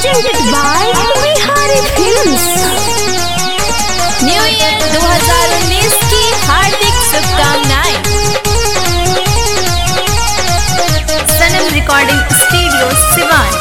presented by Bihari Films. New year 2019 की हार्दिक शुभकामनाएं सनम रिकॉर्डिंग स्टूडियो सिवान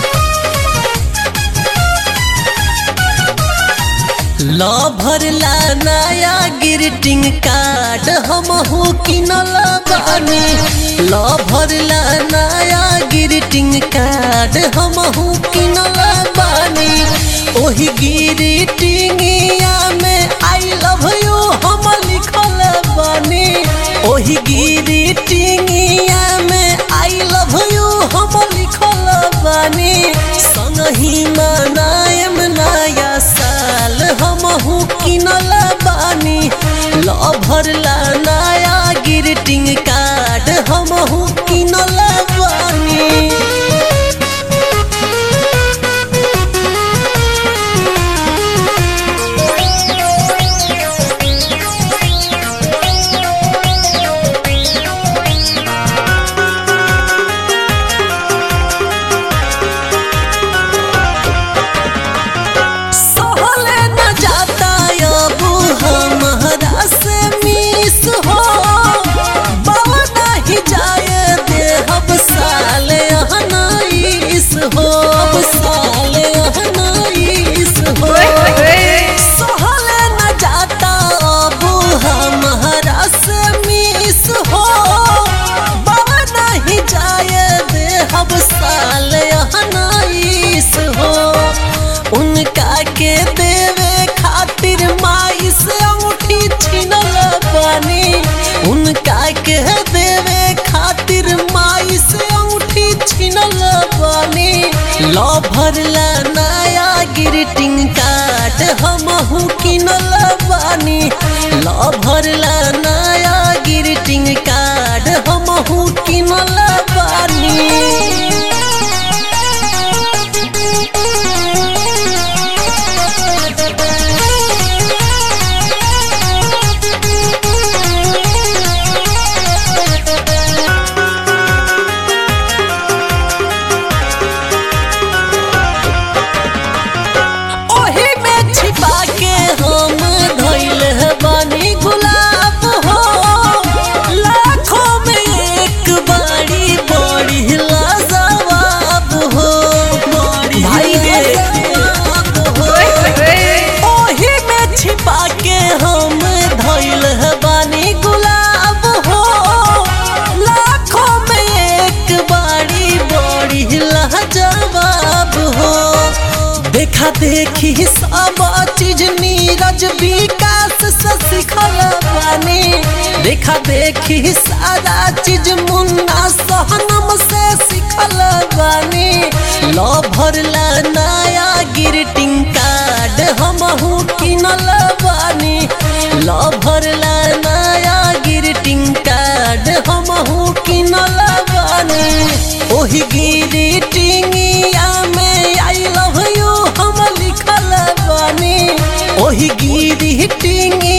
ला भरला नया ग्रीटिंग कार्ड हम हो किनल बानी ला भरला नया ग्रीटिंग कार्ड हम हो किनल बानी ओही ग्रीटिंगिया में आई लव यू हम लिखल बानी ओही ग्रीटिंगिया में आई लव यू हम लिखल बानी संगही मनायम नया साल हमहू किनल बानी लभरला नया ग्रीटिंग कार्ड हमहू किनल बानी सहले न जाता अब हमारा से मिस हो बाबा नहीं जाए दे अब साले अहनाइस हो अब साले अहनाइस हो सहले न जाता अब हमारा से मिस हो बाबा नहीं जाए दे अब साले अहनाइस हो उनका के देवे खातिर माई से अंगूठी छीनल बानी उनका के देवे खातिर माई से अंगूठी छीनल बानी लो भरला नया ग्रीटिंग कार्ड हमहू किनल बानी लो भरला नया ग्रीटिंग कार्ड हमहू किनल बानी ओही में छिपा के हम धइल बानी गुलाब हो लाखों में एक बारी बड़ी लाजवाब हो बड़ी लाजवाब हो ओही में छिपा के हम धइल बानी गुलाब हो लाखों में एक बारी बड़ी लाजवाब हो देखा देखी सब चीज नीरज विकास से सिखल बानी देखा देखी सारा चीज मुन्ना सहनम से सिखल बानी लो भरला नया ग्रीटिंग कार्ड हमहू किनल बानी लो भरला नया ग्रीटिंग कार्ड हमहू किनल बानी ओही ग्रीटिंगिया में आई लव यू हम लिखल बानी ओही ग्रीटिंग